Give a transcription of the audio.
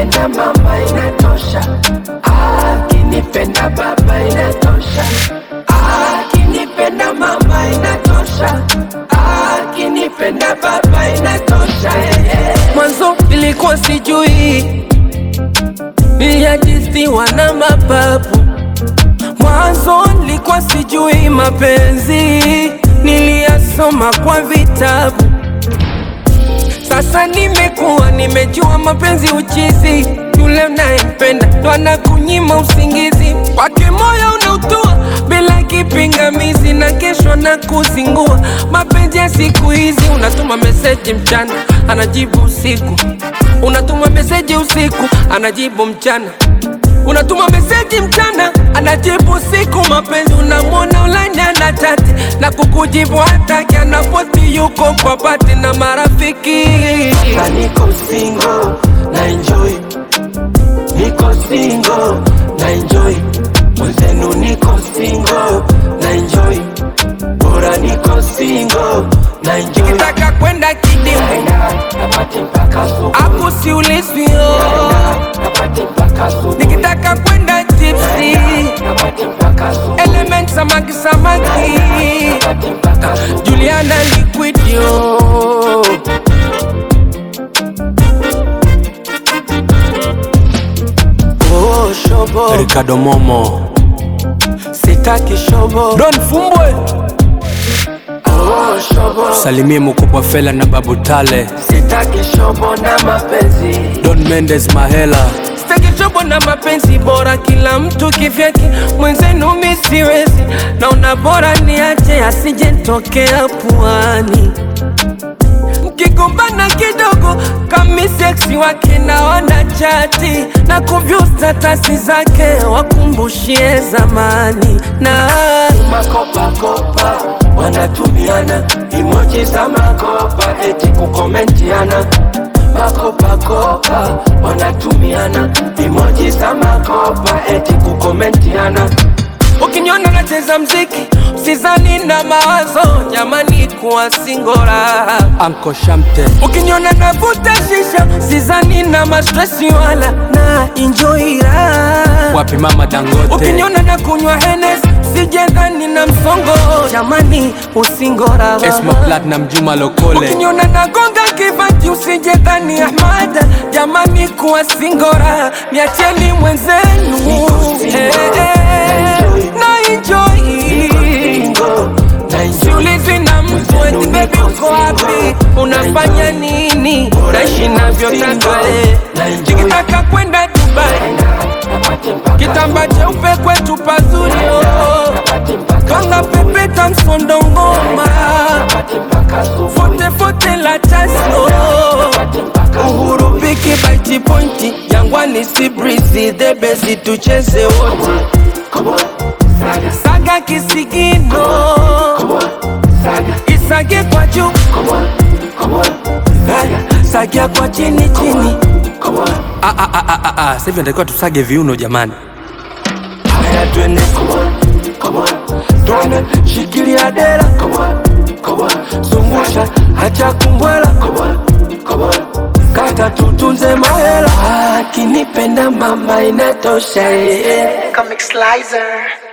akinipenda mama inatosha, akinipenda baba inatosha, akinipenda mama inatosha, akinipenda baba inatosha. eh, eh. Mwanzo nilikuwa sijui niliajisiwa na mapapu Mwanzo nilikuwa sijui mapenzi, niliyasoma kwa vitabu. Sasa nimekuwa nimejua mapenzi uchizi, yule unayempenda ndo anakunyima usingizi, kwake moyo unautua bila kipingamizi, na kesho na kuzingua. Mapenzi ya siku hizi, unatuma meseji mchana, anajibu usiku, unatuma meseji usiku, anajibu mchana unatuma meseji mchana anajibu siku. Mapenzi unamwona ulanya na chati na kukujibu hataki, anaposti yuko kwa pati na marafiki. Sasa niko single na enjoy, niko single na enjoy, mwenzenu niko single na enjoy, bora niko single na enjoy. Nikitaka kwenda kidimu napati mpaka asubuhi, akusiulizwi oh. napati mpaka asubuhi nikitaka kwenda tipsi element samaki samaki Juliana liquidio oh, shobo Ricardo Momo sitaki shobo Don Fumbwe oh, shobo salimie mkubwa Fela na Babu Tale sitaki shobo na mapenzi Don Mendes Mahela Sitaki chobo na mapenzi bora, kila mtu kivyake, mwenzenu mi siwezi, naona bora niache asije nitokea puani. Mkigombana kidogo kami seksi wake naona chati na kuvyu statasi zake wakumbushie zamani na makopakopa wanatumiana emoji za makopa eti kukomentiana makopakopa wanatumiana emoji za makopa eti kukomentiana Ukiniona nacheza mziki usizani na mawazo, jamani kuwa singora. Anko Shamte Ukiniona navuta shisha usizani na mastresi wala na enjoy raha. wapi mama Dangote Ukiniona na kunywa Hennes sijendhani na msongo, jamani usingora Esma Platinum Juma Lokole Ukiniona nagonga kibati usijendhani Ahmad, jamani kuwa singora, niacheni mwenzenu Eh, eh, na enjoy Siulizi na mtu eti baby uko wapi, unafanya nini, naishi navyotaka eh. Nikitaka kwenda Dubai, kitamba cheupe kwetu pazuri oh. Kanga pepeta msondo ngoma, fote fote la tasno Uhuru piki baiti pointi, Jangwani si breezy, the best tucheze wote Saga kisigino Isage kwa juu Sagia kwa chini chini Ah, ah, ah, ah, ah, ah. Sasa hivi natakiwa tusage viuno jamani Haya twende Twende shikilia dera Zungusha acha kumbwela Kata tutunze mahela Akinipenda mama inatosha eh, eh. Comic Slicer.